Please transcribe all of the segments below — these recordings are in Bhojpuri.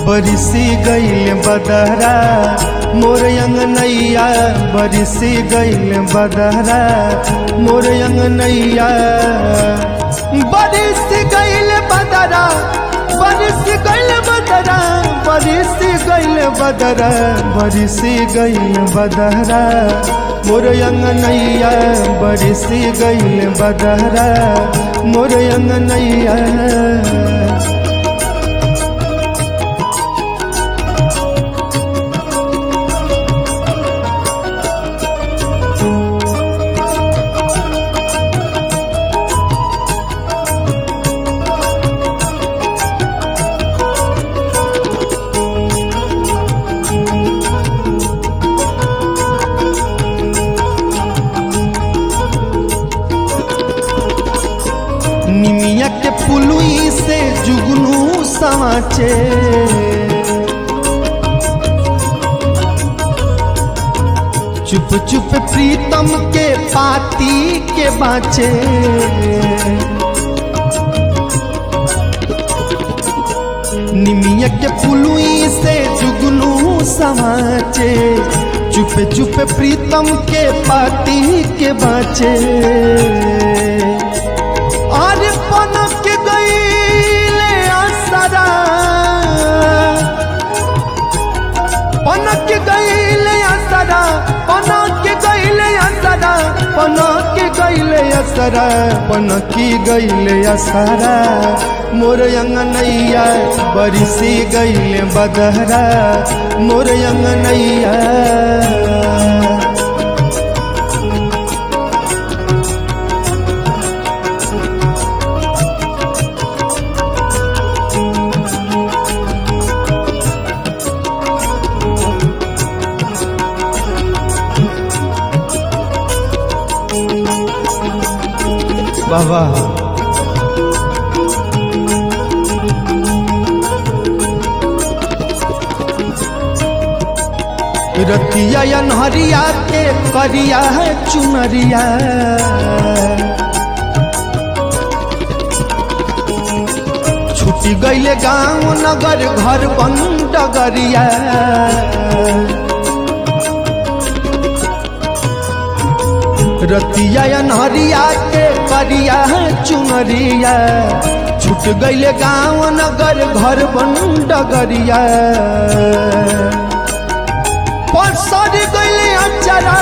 बरिसी गईल बदहरा मोर अंगनैया बरिसी गईल बदहरा मोर अंगनैया बरिस गईल बदरा बरिस गईल बदरा बरिस गईल बदरा बरिस गईल बदहरा मोर अंगनैया बरिस गईल बदहरा मोर अंगनैया निमिया के पुलुई से जुगनू समाचे चुप चुप प्रीतम के पाती के बाचे निमिया के पुलुई से जुगनू समाचे चुप चुप प्रीतम के पाती के बाचे और पनक गईले असरा पनक गईले असरा पनक गईले असरा पनक गईले असरा पनक गईले असरा मोर अंगनैया बरिसी गईले बदहरा मोर अंगनैया बाबा रतिया या नहरिया के करिया है चुनरिया छुटी गईले गांव नगर घर बन डगरिया रतिया या नहरिया के करिया है चुनरिया छूट गईले गांव नगर घर बन डगरिया पसर गईले अचरा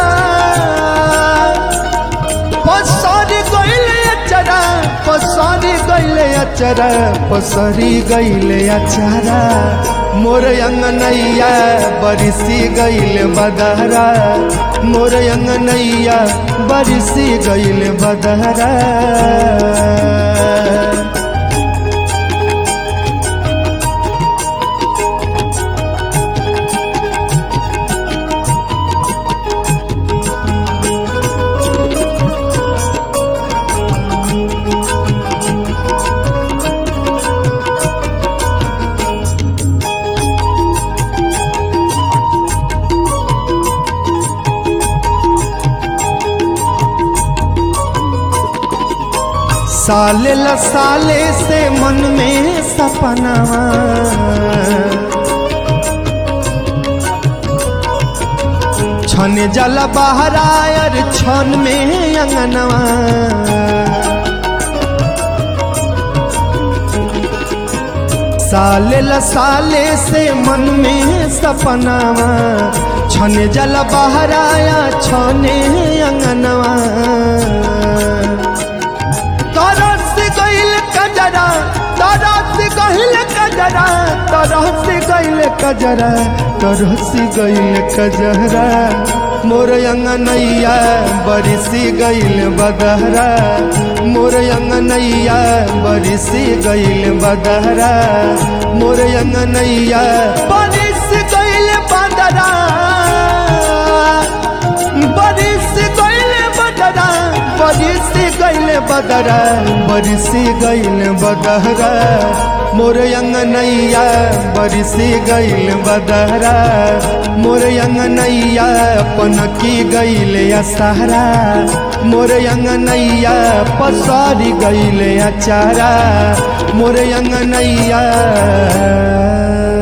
पसर गईले अचरा पसर गईले अचरा पसरी गईले अचरा मोर अंगनैया बरिसी गईल बदहरा मोर अंगनैया बरिसी गईल बदहरा साले ल साले से मन में सपनावा छन जल बहरायर छन में अंगनवा साले ल साले से मन में सपनावा छन जल बहराया छने अंगनवा तरस गईल कजरा तरस गईल कजरा तरस गईल कजरा तरस गईल कजरा मोर अंगनैया बरिसी गईल बदहरा मोर अंगनैया बरिसी गईल बदहरा मोर अंगनैया बरिस गईल बदरा बरिस गईल बदरा बरिस गईल बदरा बरिस गईल बदहरा मोर अंगनैया बरिसी गईल बदहरा मोर अंगनैया पनकी गईल असहरा मोर अंगनैया पसारी गईल अचारा मोर अंगनैया